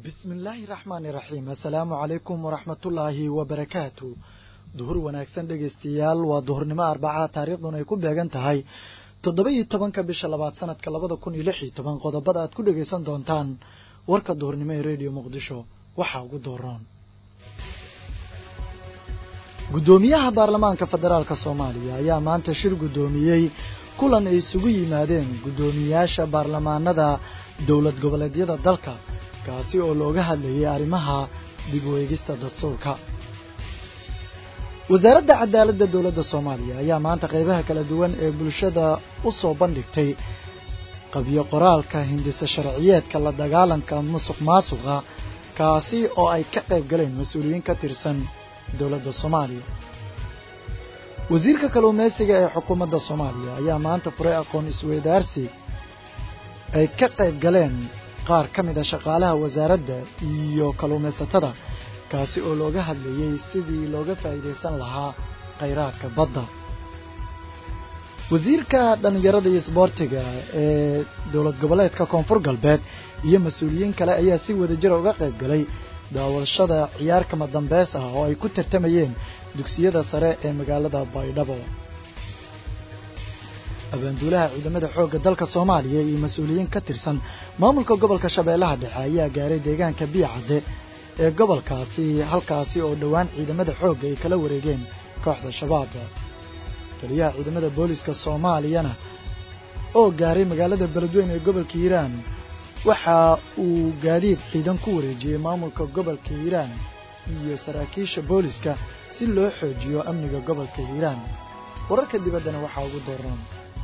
bismi illaahi raxmaani raxiim assalaamu calaykum waraxmatullaahi wabarakaatu duhur wanaagsan dhegaystayaal waa duhurnimo arbaca taariikhduna ay ku beegan tahay toddoba iyo tobanka bisha labaad sanadka labada kun iyo lix iyo toban qodobada aad ku dhegaysan doontaan warka duhurnimo ee rediyo muqdisho waxaa ugu dooran guddoomiyaha baarlamaanka federaalk soomaaliya ayaa maanta shir guddoomiyey kulan ay isugu yimaadeen guddoomiyaasha baarlamaanada dowlad goboleedyada dalka kaasi oo looga hadlayay arrimaha dib u eegista dastuurka wasaaradda cadaaladda dowladda soomaaliya ayaa maanta qaybaha kala duwan ee bulshada u soo bandhigtay qabyo qoraalka hindisa sharciyeedka la dagaalanka musuq maasuqa kaasi oo ay ka qayb galeen mas-uuliyiin ka tirsan dowladda soomaaliya wasiirka kalluumaysiga ee xukuumadda soomaaliya ayaa maanta furay aqoon isweydaarsi ay ka qayb galeen qaar ka mid a shaqaalaha wasaaradda iyo kalluumaysatada kaasi oo looga hadlayey sidii looga faa'iidaysan lahaa khayraadka badda wasiirka dhallinyarada iyo isboortiga ee dowlad goboleedka koonfur galbeed iyo mas-uuliyiin kale ayaa si wadajira uga qayb galay daawashada ciyaar kama dambeys ah oo ay ku tartamayeen dugsiyada sare ee magaalada baydhabo abaanduulaha ciidamada xoogga dalka soomaaliya iyo mas-uuliyiin ka tirsan maamulka gobolka shabeellaha dhexe ayaa gaaray deegaanka biyacadde ee gobolkaasi halkaasi oo dhowaan ciidamada xoogga ay kala wareegeen kooxda shabaab taliyaha ciidamada booliska soomaaliyana oo gaaray magaalada beledweyne ee gobolka hiiraan waxa uu gaadiid ciidan ku wareejiyey maamulka gobolka hiiraan iyo saraakiisha booliska si loo xoojiyo amniga gobolka hiiraan wararka dibaddana waxaa ugu dooran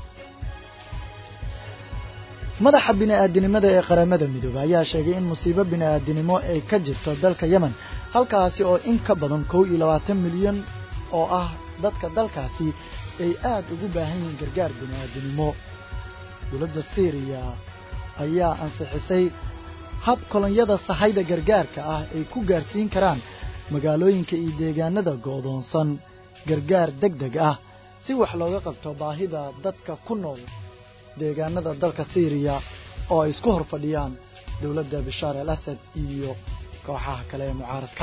madaxa bini'aadinimada ee qaramada midoobe ayaa sheegay in musiibo bini'aadinimo ay ka jirto dalka yemen halkaasi oo in ka badan kow iyo labaatan milyan oo ah dadka dalkaasi ay aad ugu baahan yihiin gargaar bini'aadinimo dowladda syriya ayaa ansixisay hab kolonyada sahayda gargaarka ah ay ku gaarsiin karaan magaalooyinka iyo deegaanada go'doonsan gargaar deg deg ah si wax looga qabto baahida dadka ku nool deegaanada dalka syriya oo ay isku hor fadhiyaan dowladda bashaar al asad iyo kooxaha kale ee mucaaradka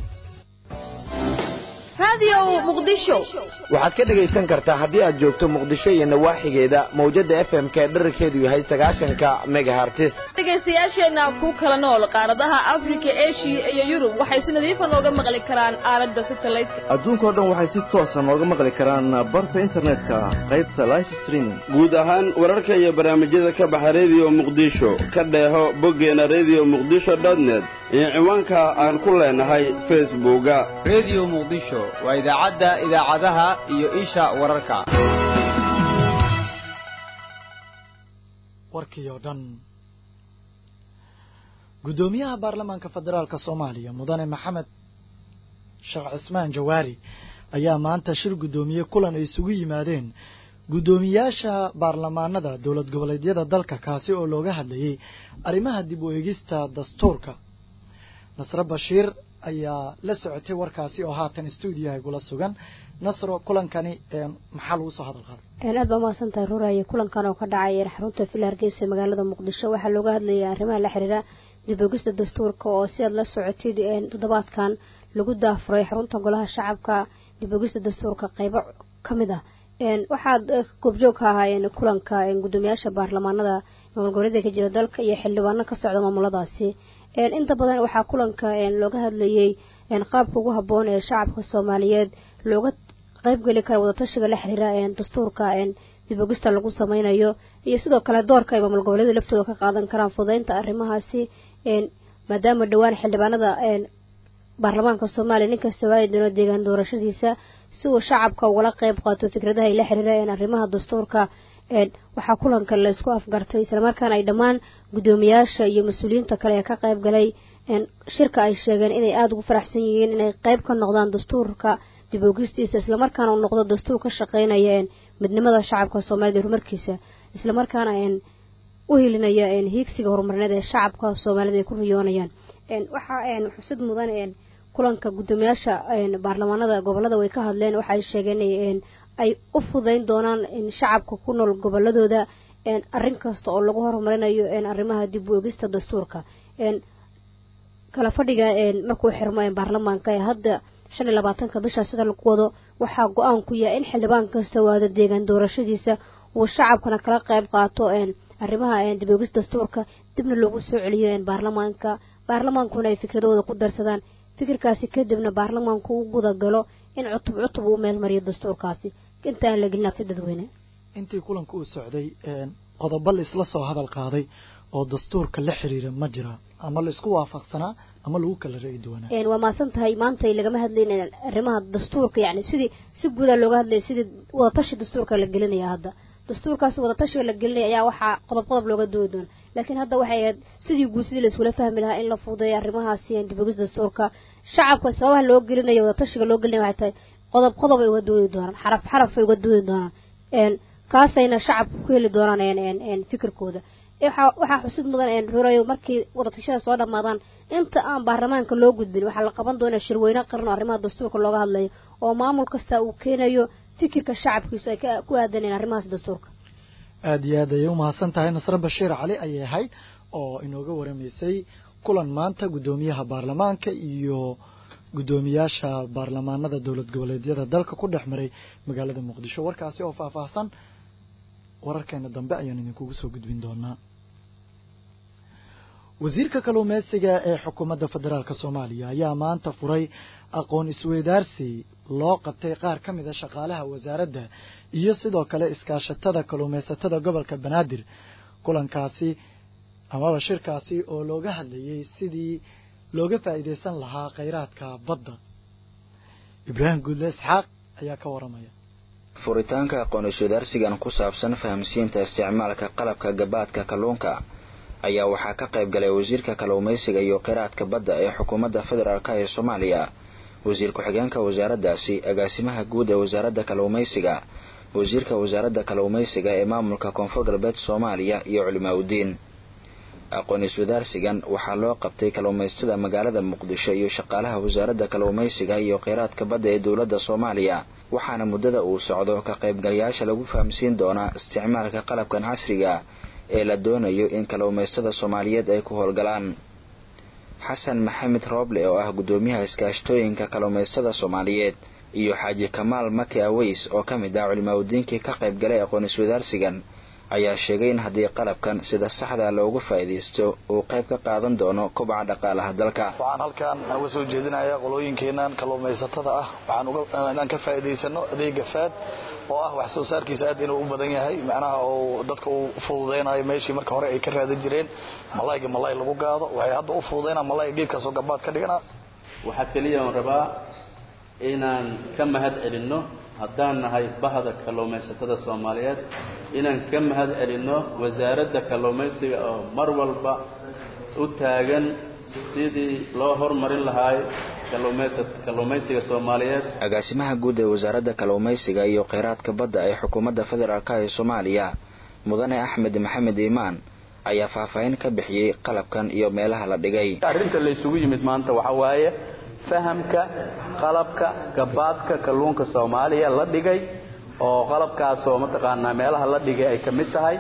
waxaad ka dhegaysan kartaa haddii aad joogto muqdisho iyo nawaaxigeeda mawjadda f m k dherarkeedu yahay sagaashanka megahartis dhegaystayaasheenna ku kala nool qaaradaha afrika eshiya iyo yurub waxay si nadiifa nooga maqli karaan aalada satelliteka adduunkao dhan waxay si toosa nooga maqli karaan barta internetka qaybta life streaming guud ahaan wararka iyo barnaamijyada ka baxa rediyo muqdisho ka dheeho boggeena rediyo muqdisho dotnet iyo ciwaanka aan ku leenahay facebooka rediyo muqdisho waa idaacadda idaacadaha iyo isha wararka warkii oo dhan guddoomiyaha baarlamaanka federaalka soomaaliya mudane maxamed sheekh cismaan jawaari ayaa maanta shir guddoomiye kulan ay isugu yimaadeen guddoomiyaasha baarlamaanada dowlad goboleedyada dalka kaasi oo looga hadlayay arrimaha dib u eegista dastuurka nasre bashiir ayaa la socotay warkaasi oo haatan stuudiyaha gula sugan nasro kulankani maxaa lagu soo hadal qaaday aad baa mahadsan tahay ruraye kulankan oo ka dhacay xarunta villa hargeysa ee magaalada muqdisho waxaa looga hadlayay arrimaha la xiriira dib ogista dastuurka oo si aad la socotid toddobaadkan lagu daafuray xarunta golaha shacabka dib ogista dastuurka qeybo ka mid ah waxaad goobjoog ka ahaayeen kulanka guddoomiyaasha baarlamaanada maamul goboleedka ka jira dalka iyo xildhibaano ka socda maamuladaasi inta badan waxaa kulanka looga hadlayay qaabka ugu habboon ee shacabka soomaaliyeed looga qeybgeli kara wadatashiga la xiriira dastuurka dib ogista lagu sameynayo iyo sidoo kale doorka ay maamul goboleeda laftooda ka qaadan karaan fudaynta arrimahaasi maadaama dhowaan xildhibaanada baarlamaanka soomaaliya ninkasta waayi doono deegaan doorashadiisa si uu shacabka ugala qeyb qaato fikradaha ay la xiriira arrimaha dastuurka waxaa kulanka la isku afgartay islamarkaana ay dhammaan guddoomiyaasha iyo mas-uuliyiinta kale ee ka qayb galay shirka ay sheegeen inay aada ugu faraxsan yihiin inay qeyb ka noqdaan dastuurka dib ogistiisa islamarkaana uu noqdo dastuur ka shaqeynaya midnimada shacabka soomaaliyed horumarkiisa islamarkaana u helinaya hiigsiga horumarineed ee shacabka soomaaliyed ay ku riyoonayaan waxaa xusid mudan kulanka guddoomiyaasha baarlamaanada gobolada way ka hadleen waxaay sheegeen ay u fudayn doonaan shacabka ku nool goboladooda arrin kasta oo lagu horumarinayo arrimaha dib u egista dastuurka kala fadhiga markuu xirmo baarlamaanka ee hadda shan iyo labaatanka bisha sida lagu wado waxaa go-aan ku yahay in xildhibaan kasta waada deegaan doorashadiisa uu shacabkana kala qayb qaato arrimaha dibogis dastuurka dibna loogu soo celiyo baarlamaanka baarlamaankuna ay fikradooda ku darsadaan fikirkaasi kadibna baarlamaanku u guda galo in cutub cutub uu meelmariyo dastuurkaasi intaan la gelin afti dadweyne intii kulanka uu socday qodobo la isla soo hadal qaaday oo dastuurka la xiriira ma jira ama la isku waafaqsanaa ama lagu kala ra'yi duwanaa waa maasan tahay maanta lagama hadlayn arrimaha dastuurka yani sidii si guuda looga hadlaya sidii wadatashi dastuurka la gelinaya hadda dastuurkaas wadatashiga la gelinaya ayaa waxaa qodob qodob looga doodi doona laakiin hadda waxay ahayd sidii guud sidii la iskula fahmi lahaa in la fuudeeyo arrimahaasi dibogis dastuurka shacabka sababaha loo gelinayo wadatashiga loo gelinaya waxay tahay qodob qodob ay uga doodi doonaan xaraf xaraf ay uga doodi doonaan kaasayna shacabka ku heli doonaan fikirkooda waxaa xusid mudan rurayo markii wadatashada soo dhammaadaan inta aan baarlamaanka loo gudbin waxaa la qaban doonaa shirweyne qaran oo arrimaha dastuurka looga hadlayo oo maamul kasta uu keenayo fikirka shacabkiisu ay ku aadaneen arrimahaas dastuurka aada iyo aad ayay umahadsan tahay nasre bashiir cali ayay ahayd oo inooga waramaysay kulan maanta guddoomiyaha baarlamaanka iyo guddoomiyaasha baarlamaanada dowlad goboleedyada dalka ku dhex maray magaalada muqdisho warkaasi oo faahfaahsan wararkeena dambe ayaan idinkugu soo gudbin doonaa wasiirka kalluumeysiga ee xukuumadda federaalk soomaaliya ayaa maanta furay aqoon isweydaarsi loo qabtay qaar ka mid a shaqaalaha wasaaradda iyo sidoo kale iskaashatada kalluumeysatada gobolka banaadir kulankaasi amaba shirkaasi oo looga hadlayay sidii looga faa'iidaysan lahaa kheyraadka badda ibraahim guudle isxaaq ayaa ka waramaya furitaanka aqoon iswadaarsigan ku saabsan fahamsiinta isticmaalka qalabka gabaadka kalluunka ayaa waxaa ka qayb galay wasiirka kalluumaysiga iyo kheyraadka badda ee xukuumadda federaalk ee soomaaliya wasiir ku-xigeenka wasaaraddaasi agaasimaha guud ee wasaaradda kalluumaysiga wasiirka wasaaradda kalluumaysiga ee maamulka koonfur galbeed soomaaliya iyo culimaa udiin aqoon iswadaarsigan waxaa loo qabtay kalluumaystada magaalada muqdisho iyo shaqaalaha wasaaradda kalluumaysiga iyo kheyraadka badda ee dowladda soomaaliya waxaana muddada uu socdo ka qaybgalayaasha lagu fahamsiin doonaa isticmaalka qalabkan casriga ee la doonayo in kalluumaystada soomaaliyeed ay ku howlgalaan xasan maxamed rooble oo ah guddoomiyaha iskaashtooyinka kalluumaystada soomaaliyeed iyo xaaji kamaal maki aweys oo ka mid ah culimaadudiinkii ka qayb galay aqoon iswadaarsigan ayaa sheegay in haddii qalabkan sida saxda loogu faa'iidaysto uu qayb ka qaadan doono kobaca dhaqaalaha dalka waxaan halkan uga soo jeedinayaa qolooyinkeenan kalluumaysatada ah waxaan inaan ka faa'iidaysano adeega faad oo ah wax soo saarkiisa aad inuu u badan yahay macnaha uu dadka uu fududeynayo meeshii marka hore ay ka raadan jireen malayga malay lagu gaado waxay hadda u fududeynaa malayga geedkaasoo gabaad ka dhigana waxaa keliya on rabaa inaan ka mahad celinno haddaan nahay bahda kalluumaysatada soomaaliyeed inaan ka mahad celinno wasaaradda kalluumaysiga oo mar walba u taagan sidii loo hormarin lahaay kalluumaysiga soomaaliyeed agaasimaha guud ee wasaaradda kalluumaysiga iyo kheyraadka badda ee xukuumadda federaalk ee soomaaliya mudane axmed maxamed iimaan ayaa faahfaahin ka bixiyey qalabkan iyo meelaha la dhigay arrinta la isugu yimid maanta waxaa waaye fahamka qalabka gabaadka kalluunka soomaaliya la dhigay oo qalabkaasoo mataqaanaa meelaha la dhigay ay ka mid tahay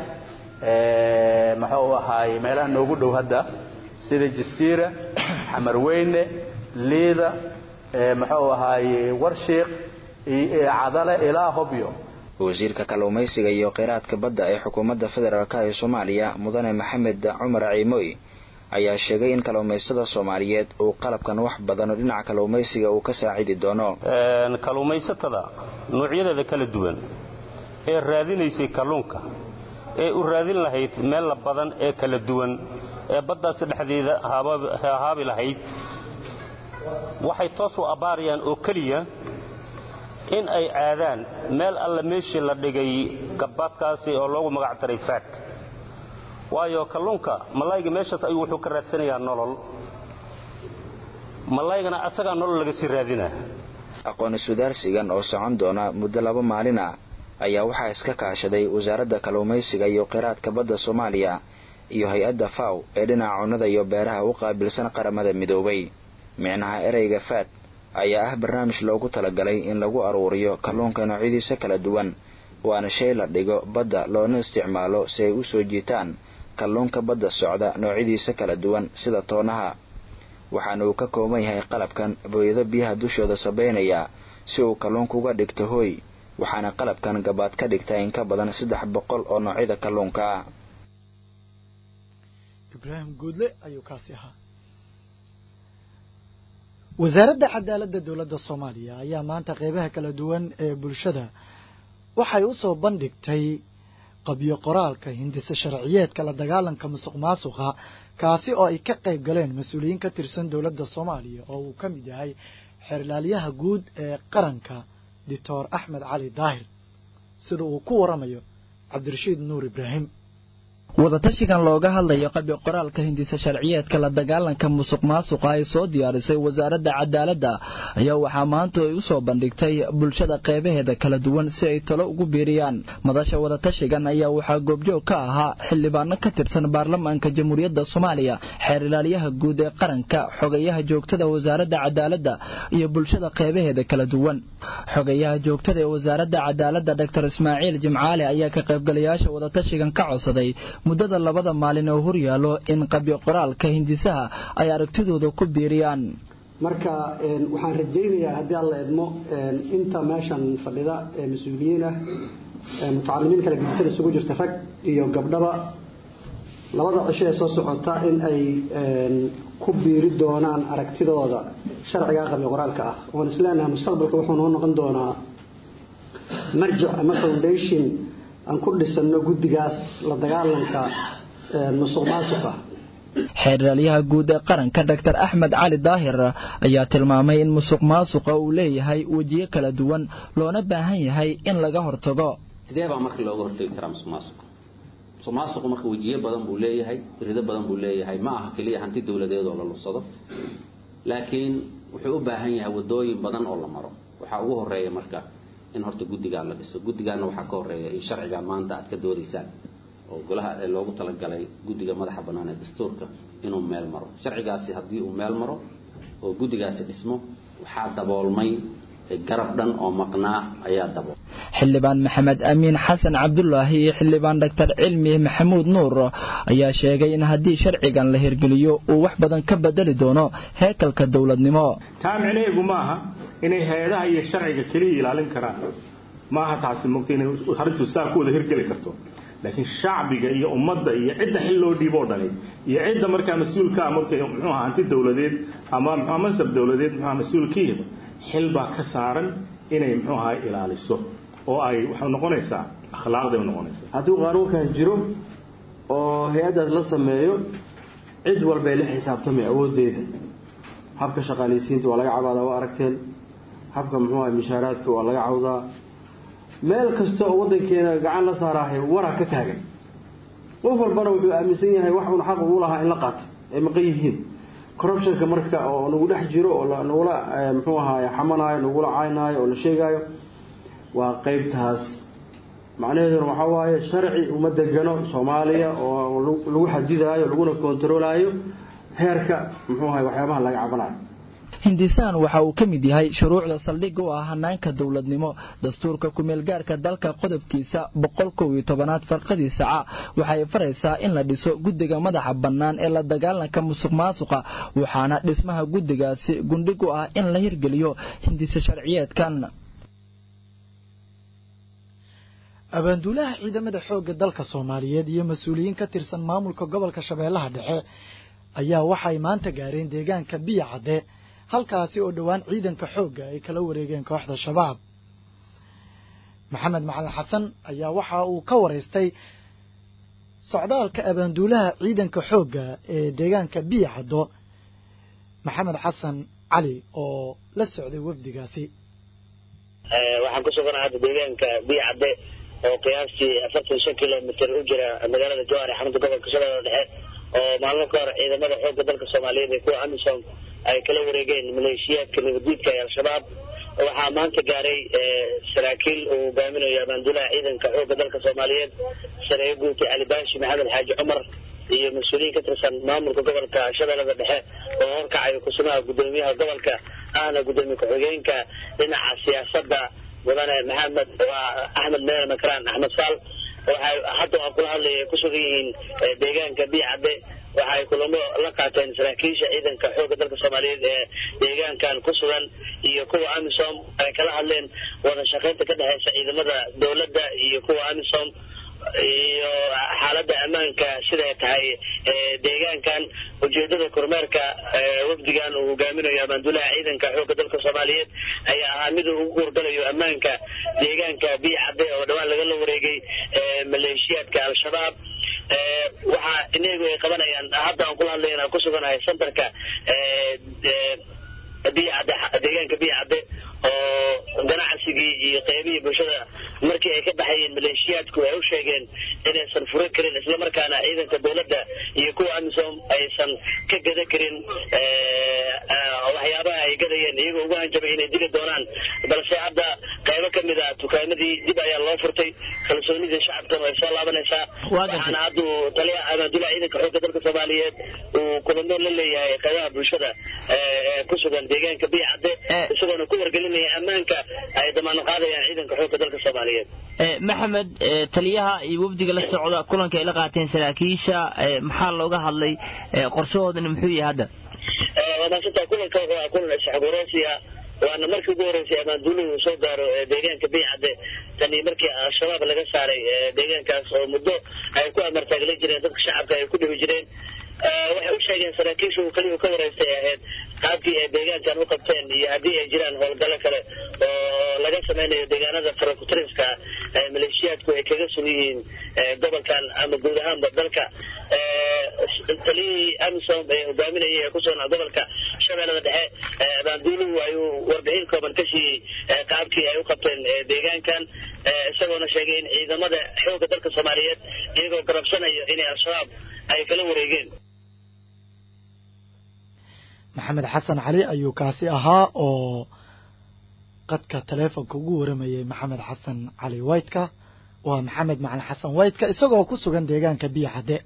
muxuu ahaay meelaha noogu dhow hadda sida jasiira xamarweyne liida muxuu ahaaye warshiiq cadale ilaa hobyo wasiirka kalluumaysiga iyo kheyraadka badda ee xukuumadda federaalk ee soomaaliya mudane maxamed cumar ciimoy ayaa sheegay in kalluumaystada soomaaliyeed uu qalabkan wax badan oo dhinaca kalluumaysiga uu ka saacidi doono kalluumaysatada noocyadeeda kala duwan ee raadinaysay kalluunka ee u raadin lahayd meella badan ee kala duwan ee baddaasi dhexdeeda hahaabi lahayd waxay toos u abbaarayaan oo keliya in ay aadaan meel alla meeshii la dhigay gabaadkaasi oo loogu magac daray faad waayo kalluunka malayga meeshaas ayuu wuxuu ka raadsanayaa nolol malaygana asagaa nolol laga sii raadinaa aqoon iswadaarsigan oo socon doona muddo laba maalin ah ayaa waxaa iska kaashaday wasaaradda kalluumaysiga iyo kheyraadka badda soomaaliya iyo hay-adda faw ee dhinaca cunnada iyo beeraha u qaabilsan qaramada midoobay micnaha ereyga faad ayaa ah barnaamij loogu talagalay in lagu aruuriyo kalluunka noocyadiisa kala duwan waana shay la dhigo badda loona isticmaalo si ay u soo jiitaan kalluunka badda socda noocyadiisa kala duwan sida toonaha waxaana uu ka kooban yahay qalabkan booyado biyaha dushooda sabeynaya si uu kalluunka uga dhigto hoy waxaana qalabkan gabaad ka dhigtaa in ka badan saddex boqol oo noocyada kalluunka ah ibraahim guudle ayuu kaasi ahaa wasaaradda cadaaladda dowladda soomaaliya ayaa maanta qeybaha kala duwan ee bulshada waxay u soo bandhigtay qabyo qoraalka hindise sharciyeedka la dagaalanka musuq maasuqa kaasi oo ay ka qayb galeen mas-uuliyiin ka tirsan dowladda soomaaliya oo uu ka mid yahay xeerlaalyaha guud ee qaranka doctor axmed cali daahir sida uu ku waramayo cabdirashiid nuur ibraahim wadatashigan looga hadlayo qabyo qoraalka hindisa sharciyeedka la dagaalanka musuq maasuqa ay soo diyaarisay wasaaradda cadaaladda ayaa waxaa maanta ay u soo bandhigtay bulshada qeybaheeda kala duwan si ay talo ugu biiriyaan madasha wadatashigan ayaa waxaa goobjoog ka ahaa xildhibaano ka tirsan baarlamaanka jamhuuriyadda soomaaliya xeer ilaalyaha guud ee qaranka xogayaha joogtada wasaaradda cadaaladda iyo bulshada qeybaheeda kala duwan xogayaha joogtada ee wasaaradda cadaaladda dr ismaaciil jimcaale ayaa ka qaybgalayaasha wadatashigan ka codsaday muddada labada maalin oo horyaalo in qabyo qoraalka hindisaha ay aragtidooda ku biiriyaan marka waxaan rajaynayaa haddii alla idmo inta meeshan fadhida ee mas-uuliyiin ah mutacalimiin kala gedisan isugu jirta rag iyo gabdhaba labada cisho ee soo socota in ay ku biiri doonaan aragtidooda sharciga qabyo qoraalka ah oon isleenahay mustaqbalka wuxuu noo noqon doonaa marjic ama foundation aan ku dhisano guddigaas la dagaalanka musuq maasuqa xeeraalyaha guud ee qaranka dr axmed cali daahir ayaa tilmaamay in musuq maasuqa uu leeyahay wejiyo kala duwan loona baahan yahay in laga hortago sidee baa marka looga hortagi karaa musuq maasuqa musuq maasuqu marka wejiyo badan buu leeyahay irido badan buu leeyahay ma aha keliya hanti dowladeed oo la lursado laakiin wuxuu u baahan yahay wadooyin badan oo la maro waxaa ugu horeeya marka in horta guddigaa la dhiso guddigaana waxaa ka horeeya in sharciga maanta aad ka doodaysaan oo golaha ee loogu talagalay guddiga madaxa bannaan ee dastuurka inuu meel maro sharcigaasi haddii uu meel maro oo guddigaasi dhismo waxaa daboolmay garab dhan oo maqnaa ayaa dabool xildhibaan maxamed amiin xasan cabdulaahi iyo xildhibaan doctor cilmi maxamuud nuur ayaa sheegay in haddii sharcigan la hirgeliyo uu wax badan ka bedeli doono heekalka dowladnimo taa micnaheegu maaha inay hay-adaha iyo sharciga keliya ilaalin karaan maaha taasi mogta inay arrintu saa ku wada hirgeli karto laakiin shacbiga iyo ummadda iyo cidda xil loo dhiiboo dhani iyo cidda markaa mas-uulkaa marka muxuu ahaa hanti dowladeed ama muxua mansab dowladeed muxua mas-uulkiiba xil baa ka saaran inay muxuu ahaa ilaaliso oo ay waxay noqonaysaa akhlaaqday noqonaysaa hadduu qaanuunkan jiro oo hay-addaas la sameeyo cid walbay la xisaabtamay awooddeeda habka shaqaalaysiinta waa laga cabaadaa waa aragteen habka muxuu ahay mishaaraadka waa laga cawdaa meel kasta oo waddankeena gacan la saaraahay waraa ka taagan qof walbana wuxuu aaminsan yahay wax uun xaq ugu lahaa in la qaato ay maqan yihiin corruptionka marka oo nagu dhex jiro oo nagula muxuu ahaay xamanaayo nagula caynaayo oo la sheegaayo waa qeybtaas macnaheeduna waxaa waaye sharci uma degano soomaaliya oo lagu xadidaayo laguna kontaroolaayo heerka muxuu ahay waxyaabaha laga cabanayo hindisaan waxa uu ka mid yahay shuruucda saldhig u ah hanaanka dowladnimo dastuurka kumeelgaarka dalka qodobkiisa boqol kow iyo tobanaad farqadiisa ca waxay faraysaa in la dhiso guddiga madaxa bannaan ee la dagaalanka musuq maasuqa waxaana dhismaha guddigaasi gundhig u ah in la hirgeliyo hindise sharciyeedkan abaanduulaha ciidamada xoogga dalka soomaaliyeed iyo mas-uuliyiin ka tirsan maamulka gobolka shabeellaha dhexe ayaa waxay maanta gaareen deegaanka biya cadde halkaasi oo dhowaan ciidanka xoogga ay kala wareegeen kooxda shabaab maxamed macalin xasan ayaa waxa uu ka waraystay socdaalka abaanduulaha ciidanka xoogga ee deegaanka biya caddo maxamed xasan cali oo la socday wafdigaasi waxaan ku suganahay hadda deegaanka biya cadde oo qiyaastii afartan shan kilomitr u jira magaalada jowhar ee xarunta gobolka shabeellaha dhexe oo maalmo ka hor ciidamada xoogga dalka soomaaliyeed ee kuwa amisom ay kala wareegeen maleeshiyaadka nabadiidka ee al-shabaab waxaa maanta gaaray saraakiil uu hogaaminayo abaanduulaha ciidanka xoogga dalka soomaaliyeed sareeye guutay cali baashi maxamed xaaji cumar iyo mas-uuliyiin ka tirsan maamulka gobolka shabeellada dhexe oo horkacayo kusumaha guddoomiyaha gobolka ahna guddoomiye ku-xigeenka dhinaca siyaasadda mudane maxamed axmed meele makraan axmed saal waxay hadda waa kula hadlaya ku sugan yihiin deegaanka biicadde waxa ay kulamo la qaateen saraakiisha ciidanka xoogga dalka soomaaliyeed ee deegaankan ku sugan iyo kuwa amisom ay kala hadleen wada shaqaynta ka dhexeysa ciidamada dowladda iyo kuwa amisom iyo xaaladda ammaanka siday tahay deegaankan ujeedada kormeerka wafdigan uu hogaaminayo amaanduulaha ciidanka xoogga dalka soomaaliyeed ayaa ahaa mid uu ugu hurgalayo ammaanka deegaanka biyo cadde oo dhawaan lagala wareegay maleeshiyaadka al-shabaab waxaa inagu ay qabanayaan hadda aan kula hadlayn aan ku suganahay centerka biyo cadde deegaanka biyo cadde oo ganacsigii iyo qeybihii bulshada markii ay ka baxayeen maleeshiyaadku ay u sheegeen inaysan furi karin islamarkaana ciidanka dowladda iyo kuwa amisom aysan ka gada karin waxyaabaha ay gadayeen iyagoo ugu hanjabay inay dili doonaan balse hadda qaybo ka mid a dukaamadii dib ayaa loo furtay kalsoonidii shacabkan way soo laabanaysaa waxaana hadda uu taliya amaandullaha ciidanka xoogga dalka soomaaliyeed uu kulamo la leeyahay qaybaha bulshada ee ku sugan deegaanka biyo cadde isagoona ku wargelinaya ammaanka ay damaano qaadayaan ciidanka xoogga dalka soomaaliyeed maxamed taliyaha iyo wafdiga la socda kulanka ay la qaateen saraakiisha maxaa looga hadlay qorshahoodana muxuu yahay hadda waa maasanta kulanka wuxuu ah kulan isxogoreysiya waana markii ugu horreysay amaanduuluhu uu soo gaaro deegaanka biicadde tan iyo markii al-shabaab laga saaray deegaankaas oo muddo ay ku amartaaglan jireen dadka shacabka ay ku dhibi jireen waxay u sheegeen saraakiishu keliyu ka wareystay ahayd qaabkii ay deegaankan u qabteen iyo haddii ay jiraan howlgalo kale oo laga samaynayo deegaanada farakutiriska maleeshiyaadku ay kaga sun yihiin gobolkan ama guud ahaanba dalka taliyihii amisom ee hogaaminayay ee kusugan gobolka shabeellada dhexe abaanduuluhu ayuu warbixin kooban ka siiyey qaabkii ay u qabteen deegaankan isagoona sheegay in ciidamada xoogga dalka soomaaliyeed iyagoo garabsanayo inay al-shabaab ay kala wareegeen maxamed xasan cali ayuu kaasi ahaa oo qadka taleefonka ugu waramayay maxamed xasan cali waytka waa maxamed macalin xasan waytka isagoo ku sugan deegaanka biyo cadde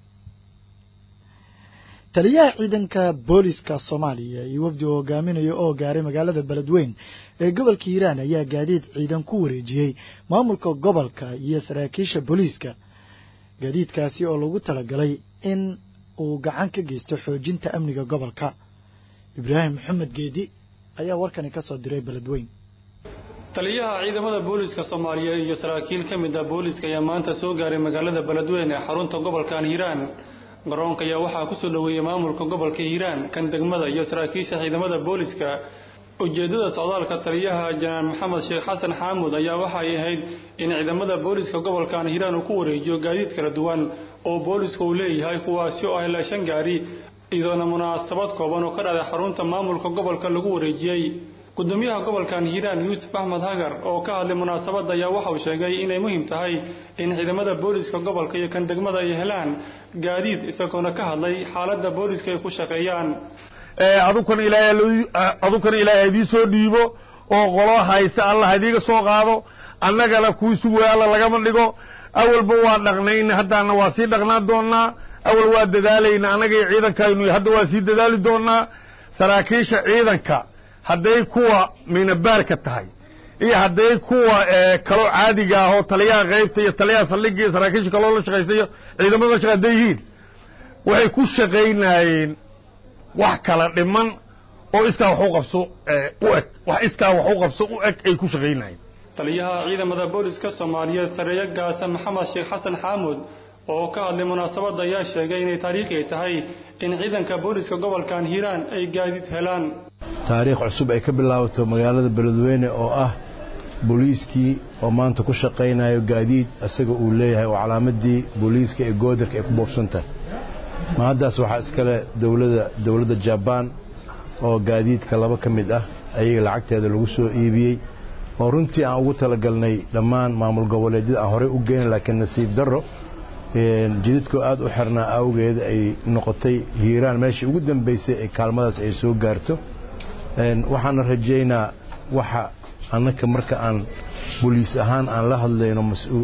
taliyaha ciidanka booliska soomaaliya iyo wafdi uu hogaaminayo oo gaaray magaalada beledweyn ee gobolka hiiraan ayaa gaadiid ciidan ku wareejiyey maamulka gobolka iyo saraakiisha booliiska gaadiidkaasi oo lagu talagalay in uu gacan ka geysto xoojinta amniga gobolka ibraahim maxamed geedi ayaa warkani ka soo diray beledweyn taliyaha ciidamada booliska soomaaliyeed iyo saraakiil ka mid ah booliska ayaa maanta soo gaaray magaalada beledweyn ee xarunta gobolkan hiiraan garoonka ayaa waxaa kusoo dhoweeyey maamulka gobolka hiiraan kan degmada iyo saraakiisha ciidamada booliska ujeedada socdaalka taliyaha janaan maxamed sheekh xasan xaamud ayaa waxay ahayd in ciidamada booliska gobolkan hiiraan uu ku wareejiyo gaadiid kala duwan oo booliska uu leeyahay kuwaasi oo ah ilaa shan gaari iyadoona munaasabad kooban oo ka dhacday xarunta maamulka gobolka lagu wareejiyey gudoomiyaha gobolkan hiiraan yuusuf axmed hagar oo ka hadlay munaasabadda ayaa waxa uu sheegay inay muhiim tahay in ciidamada booliska gobolka iyo kan degmada ay helaan gaadiid isagoona ka hadlay xaaladda booliska ay ku shaqeeyaan adukana ilaahay adukana ilaahay idii soo dhiibo oo qolo hayse allah idiiga soo qaado annagana kuwii sugaya alla lagama dhigo awalba waa dhaqnayn haddaana waa sii dhaqnaan doonnaa awal waa dadaalayna annaga iyo ciidankaynu hadda waa sii dadaali doonnaa saraakiisha ciidanka hadday kuwa minabaarka tahay iyo hadday kuwa kaloo caadiga ah oo taliyaha qaybta iyo taliyaha saldhigga iyo saraakiisha kaloo la shaqaysayo ciidamada la shaqay hadday yihiin waxay ku shaqaynayeen wax kala dhiman oo iskaa wax u qabso u eg wax iskaa wax u qabso u eg ay ku shaqaynayeen taliyaha ciidamada booliska soomaaliyeed sareeyo gaasa maxamed sheekh xasan xaamud oo ka hadlay munaasabadda ayaa sheegay inay taariikhi tahay in ciidanka booliska gobolkan hiiraan ay gaadiid helaan taariikh cusub ay ka bilaabato magaalada beledweyne oo ah booliiskii oo maanta ku shaqaynayo gaadiid isaga uu leeyahay oo calaamadii booliiska ee goodarka ay ku boobsantahay ma haddaas waxaa iskale dowlada dowladda jabaan oo gaadiidka laba ka mid ah ayaga lacagteeda lagu soo iibiyey oo runtii aan ugu talagalnay dhammaan maamul goboleedyada aan horey u geyna laakiin nasiib darro jidadkoo aad u xirnaa awgeed ay noqotay hiiraan meeshii ugu dambaysay ee kaalmadaas ay soo gaarto waxaana rajaynaa waxa annaka marka aan boliis ahaan aan la hadlayno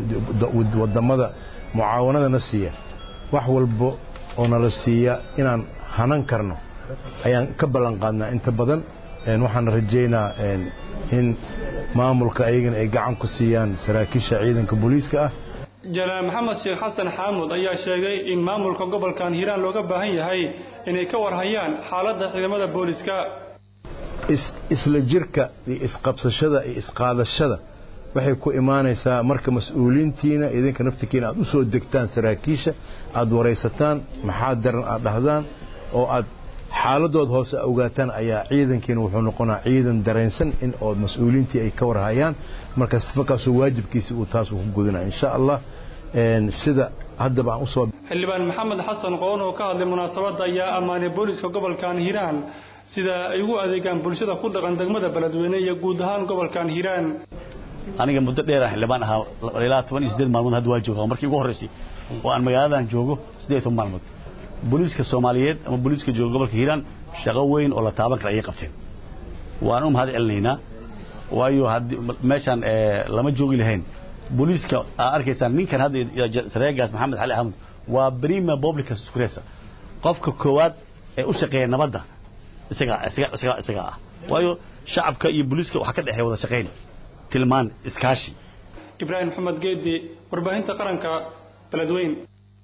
wadamada mucaawanadana siiya wax walba oo nala siiya inaan hanan karno ayaan ka ballan qaadnaa inta badan waxaana rajaynaa in maamulka ayagana ay gacan ku siiyaan saraakiisha ciidanka booliiska ah jalaal maxamed sheekh xasan xaamud ayaa sheegay in maamulka gobolkan hiiraan looga baahan yahay inay ka warhayaan xaaladda ciidamada booliska isla jirka iyo isqabsashada iyo isqaadashada waxay ku imaanaysaa marka mas-uuliintiina idinka naftikiina aad u soo degtaan saraakiisha aad waraysataan maxaa daran aad dhahdaan oo aad xaaladood hoose ogaataan ayaa ciidankiina wuxuu noqonaa ciidan dareensan in oo mas-uuliintii ay ka warhayaan markaas markaasuu waajibkiisi uu taas ku gudana insha allah sida haddaba aan usoo xildhibaan maxamed xasan qoon oo ka hadlay munaasabadda ayaa ammaanay booliska gobolkan hiiraan sida ay ugu adeegaan bulshada ku dhaqan degmada beledweyne iyo guud ahaan gobolkan hiiraan aniga muddo dheer aan xildhibaan ahaa ilaa toban iyo siddeed maalmood hadda waa jooga markii ugu horreysay oo aan magaaladan joogo siddeed iyo toban maalmood booliiska soomaaliyeed ama booliiska jooga gobolka hiiraan shaqo weyn oo la taaban kara ayay qabteen waan u mahad celinaynaa waayo meeshaan lama joogi lahayn booliiska aa arkaysaan ninkan hadda sareegaas maxamed xali axmed waa prima publica securesa qofka koowaad ee u shaqeeya nabadda isagaa isagaa isagaa isagaa ah waayo shacabka iyo booliiska waxaa ka dhexeeya wada shaqayn tilmaan iskaashi ibraahim maxamed geedi warbaahinta qaranka beledweyn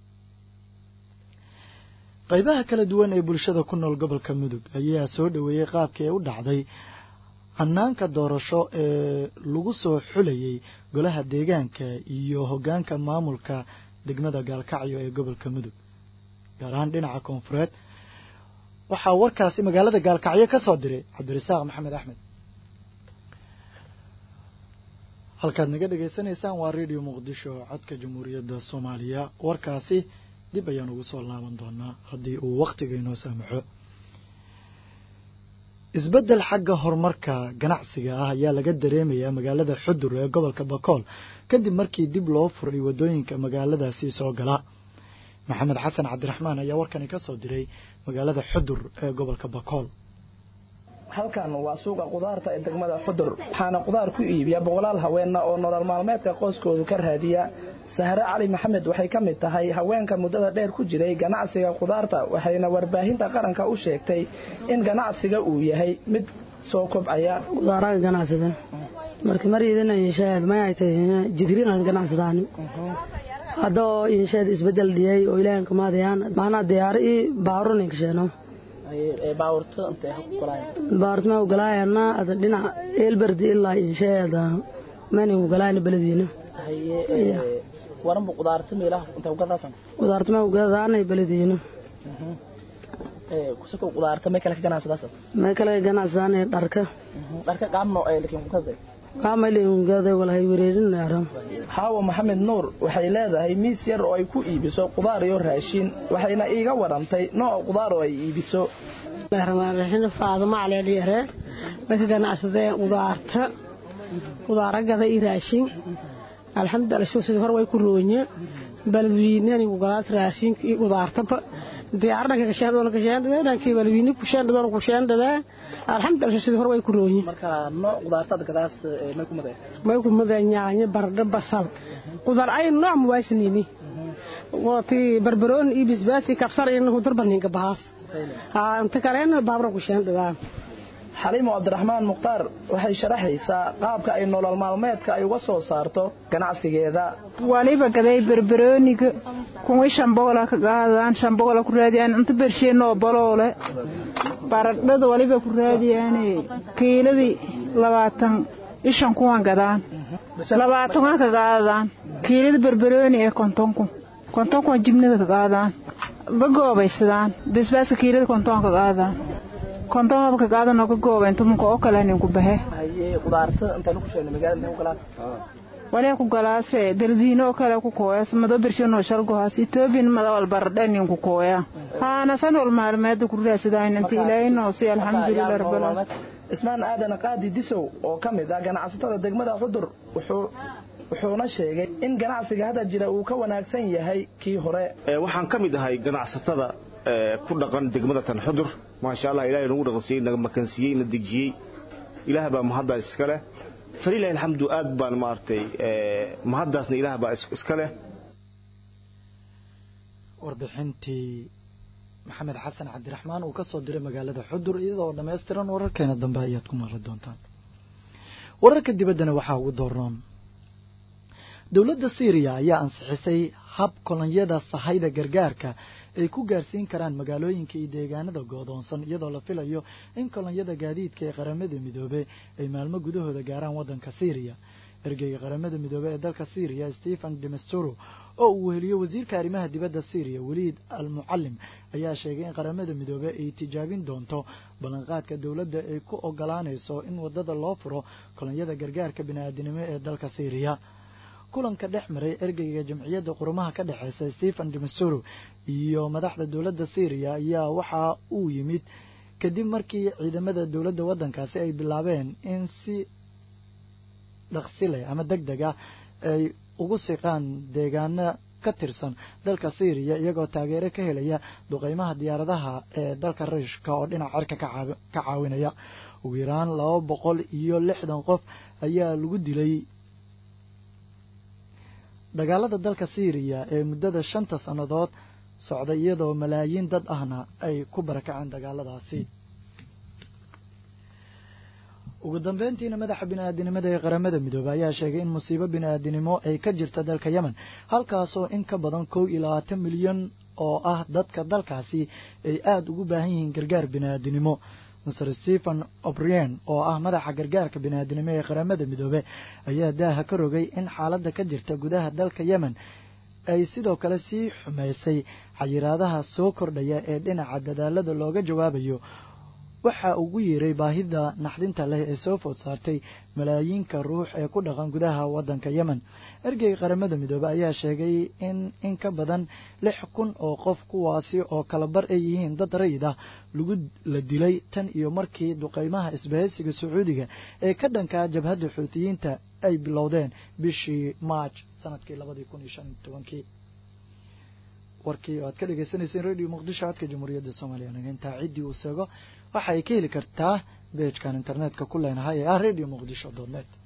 qaybaha kala duwan ee bulshada ku nool gobolka mudug ayaa soo dhoweeyey qaabkii ay u dhacday hanaanka doorasho ee lagu soo xulayay golaha deegaanka iyo hoggaanka maamulka degmada gaalkacyo ee gobolka mudug gaar ahaan dhinaca koonfureed waxaa warkaasi magaalada gaalkacyo ka soo diray cabdirasaaq maxamed axmed halkaad naga dhagaysanaysaan waa radio muqdisho codka jamhuuriyadda soomaaliya warkaasi dib ayaan ugu soo laaban doonaa haddii uu wakhtiga inoo saamaxo isbeddel xagga horumarka ganacsiga ah ayaa laga dareemayaa magaalada xudur ee gobolka bakool kadib markii dib loo furay waddooyinka magaaladaasi soo gala maxamed xasan cabdiraxmaan ayaa warkani ka soo diray magaalada xudur ee gobolka bakool halkan waa suuqa qudaarta ee degmada xudur waxaana qudaar ku iibiya boqolaal haweenna oo nolol maalmeedka qoyskoodu ka raadiya sahre cali maxamed waxay ka mid tahay haweenka muddada dheer ku jiray ganacsiga qudaarta waxayna warbaahinta qaranka u sheegtay in ganacsiga uu yahay mid soo kobcaya qudaaraga ganacsada marka mariyadana inshaad mayaytay jidriinan ganacsadaan haddoo inshaad isbedel dhiyay oo ilaahan kamaadayaan macnaa diyaaro ii baarunin kasheeno baartma ugalaayana ada dhinac eelberdi ilaa insheeda mani ugalaayna beledweyne waranbu qudaarta meelaha inta ugadaasan qudaartma ugadaanay beledweyne kusako qudaarta may kale ka ganacsadaasan may kale ka ganacsadaanay dharka dharka qaabno ay lakin kukada qaamaylingada walahay wareerinaaran xaawo maxamed nuur waxay leedahay miis yar oo ay ku iibiso qudaar iyo raashin waxayna iiga warantay nooc qudaar oo ay iibiso raxmaanraxiim faadimo caleelyare way ka ganacsadeen qudaarta qudaaragada iyo raashin alxamdulillah sidii hore way ku roonye baladwiinani ugalaas raashinka iyo qudaartaba diyaaradhanka kashaandoona kashaandhadee dhankii baladwiini kushaandhadoona kushaandhadee alxamdulillah sidii hore way ku roonye marka nooc qudaartada gadaas may ku madeen may ku madeen yaanyo baradho basal qudaar ay nooc muwaasinini wati barbaroon iyo bisbaasi kabsar iyo hudurbaninka bahaas inta kalena baabra kushaandhadaa xaliimo cabdiraxmaan mukhtaar waxay sharaxaysaa qaabka ay nolol maalmeedka ay uga soo saarto ganacsigeeda waliba gaday barbarooniga kuwii shambogola ka qaadaan shambogola ku raadiyaan inta bersheenoo baloole baradhada waliba ku raadiyaane kiiladii labaatan ishan kuwan gadaan labaatan waan ka qaadaan kiilada barbarooni ee kontonku kontonkuwan jibnada ka qaadaan bagoobaysadaan basbaaska kiilada konton ka qaadaan konton habka qaadan oo ka gooba intumunka oo kale nin ku baxe qudaarta inta lagu sheegay magaalada ku galaas wale ku galaase beledweyne oo kale ku kooyas mado birshanoo shalgohaas etoobiyan mada wal baradhe nin ku kooya haana san wal maalmeeda ku raadsadaan inta ilaahay noo si alxamdulilah rabbil ismaan aadan qaadi disow oo ka mid ah ganacsatada degmada xudur wuxuu wuxuuna sheegay in ganacsiga hadda jira uu ka wanaagsan yahay kii hore waxaan ka mid ahay ganacsatada ku dhaqan degmada tan xudur maasha allah ilahay nagu dhaqansiiyey naga makansiiyey na dejiyey ilaah baa mahaddaas iska leh falilahi alxamdu aad baan maaragtay mahaddaasna ilaah baa iska leh warbixintii maxamed xasan cabdiraxmaan uu ka soo diray magaalada xudur iyadoo dhammaystiran wararkeena dambe ayaad ku maqli doontaan wararka dibaddana waxaa ugu doornoon dowladda syriya ayaa ansixisay hab kolonyada sahayda gargaarka ay ku gaarsiin karaan magaalooyinka iyo deegaanada goodoonsan iyadoo la filayo in kolonyada gaadiidka ee qaramada midoobe ay maalmo gudahooda gaaraan waddanka syriya ergeyga qaramada midoobe ee dalka syriya stephen demesturo oo uu weheliyo wasiirka arrimaha dibadda syriya weliid al mucalim ayaa sheegay in qaramada midoobe ay tijaabin doonto ballanqaadka dowladda ay ku ogolaanayso in waddada loo furo kolonyada gargaarka bini-aadinimo ee dalka syriya kulanka dhex maray ergeyga jamciyadda qurumaha ka dhexeysa stephen demesturo iyo madaxda dowladda syriya ayaa waxa uu yimid kadib markii ciidamada dowladda waddankaasi ay bilaabeen in si dhaqsile ama deg deg ah ay ugu siqaan deegaano ka tirsan dalka syriya iyagoo taageero ka helaya duqeymaha diyaaradaha ee dalka ruushka oo dhinac cirka ka caawinaya ugu yaraan laba boqol iyo lixdan qof ayaa lagu dilay dagaalada dalka syriya ee muddada shanta sannadood socday iyadoo malaayiin dad ahna ay ku barakaceen dagaaladaasi ugu dambeyntiina madaxa bini-aadinimada ee qaramada midoobey ayaa sheegay in musiibo bini-aadinimo ay ka jirta dalka yemen halkaasoo in ka badan kow iyo labaatan milyan oo ah dadka dalkaasi ay aada ugu baahan yihiin gargaar bini-aadinimo master stephen obrien oo ah madaxa gargaarka bini-aadinimo ee qaramada midoobe ayaa daaha ka rogay in xaaladda ka jirta gudaha dalka yemen ay sidoo kale sii xumaysay xayiraadaha soo kordhaya ee dhinaca dadaalada looga jawaabayo waxa ugu yeeray baahida naxdinta leh ee soo food saartay malaayiinka ruux ee ku dhaqan gudaha waddanka yemen ergeyga qaramada midoobe ayaa sheegay in in ka badan lix kun oo qof kuwaasi oo kalabar ay yihiin dad rayid ah lagu la dilay tan iyo markii duqeymaha isbahaysiga sacuudiga ee ka dhankaa jabhadda xuutiyiinta ay bilowdeen bishii maaj sanadkii labadii kun iyo shan iyo tobankii warkii oo aad ka dhagaysanayseen radio muqdisho codka jamhuuriyadda soomaaliya nageyntaa ciddii uu seego waxa ay ka heli kartaa beejkan internetka ku leenahay ee ah radio muqdisho dot net